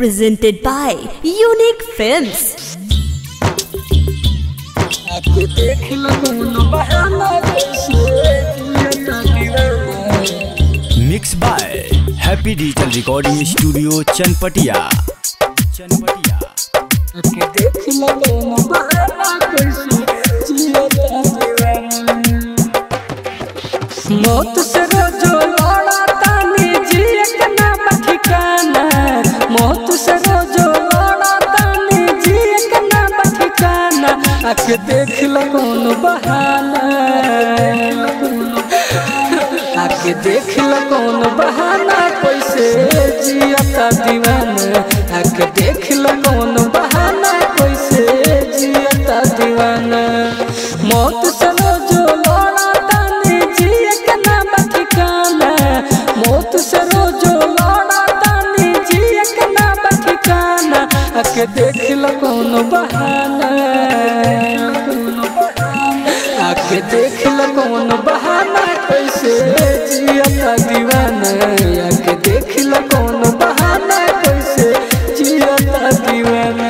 presented by Unique Films. आके देख लगून बहाना जैसे जियता दीवाना mix by happy digital recording studio Chanpatia Chanpatia आके देख लगून बहाना कैसे जियता दीवाना मौत से रोजो लड़ा तानी जिए के नाम ठिकाना मौत से रोजो लड़ा तानी जिए के नाम ठिकाना आके देख लगून बहाना आके देख लगून बहाना कैसे जियता दीवाना आके देख लगून बहाना कैसे जियता दीवाना मौत से रोजो लड़ा तानी जिए के नाम ठिकाना मौत से रोजो लड़ा तानी जिए के नाम ठिकाना आके देख लगून बहाना आके देख लगून बहाना कैसे जियता दीवाना आके देख लगून बहाना कैसे जियता दीवाना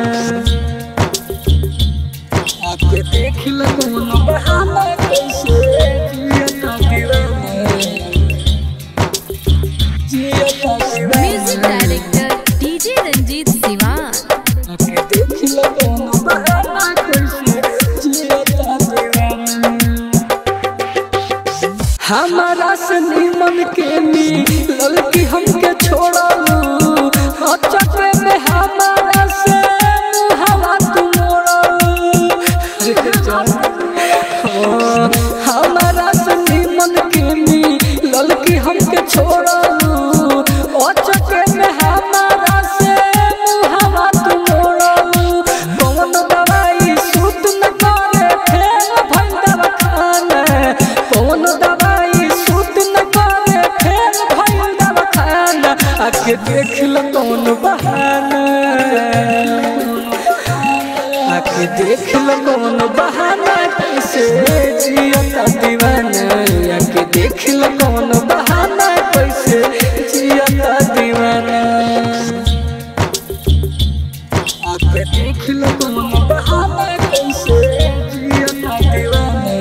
आके देख लगून बहाना कैसे जियता दीवाना जियता Music दीवाना director DJ Ranjit Siwan. आके देख लगून बहाना कैसे जियता दीवाना हमारा से निमन के मिलल की हमके छोड़लू अचके में हमारा से हवा तू मोड़लू हमारा से निमन के मिलल की हमके छोड़लू अचके में हमारा से हवा तू मोड़लू कौन दवाई सूत न करे फेल भइल दवाखाना कौन दवाई सूत न करे फेल भइल दवाखाना आके देख ल कौन बहाना आके देख ल कौन बहाना कैसे जियता दीवाना आके देख ल कौन बहाना कैसे जियता दीवाना आके देख ल कौन बहाना कैसे जियता दीवाना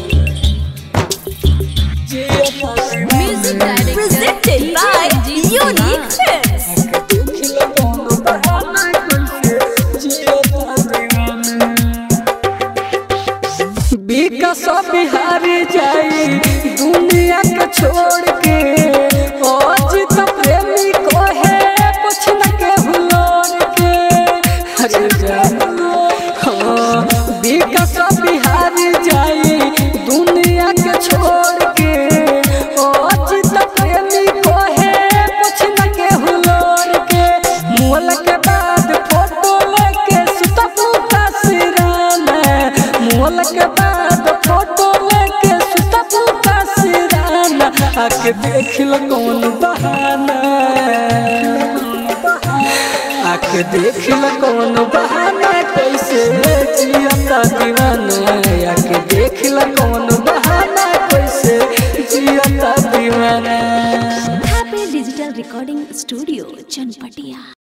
जियता Music दीवाना director Presented by Unique Films. आके देख ल कौन बहाना कैसे जियता दीवाना विकास बिहारी जाई दुनिया के छोड़ के आज तो प्रेमी को है कुछ न के हुलोर के अरे जान हाँ विकास बिहारी जाई दुनिया के छोड़ के आज तो प्रेमी को है कुछ न के हुलोर के मोल के बाद फोटो लेके सुता पुता सिराना मोल के बाद फोटो लेके सुता पुता सिराना आके देख ल कौन बहाना आके देख ल कौन बहाना कैसे जियता दीवाना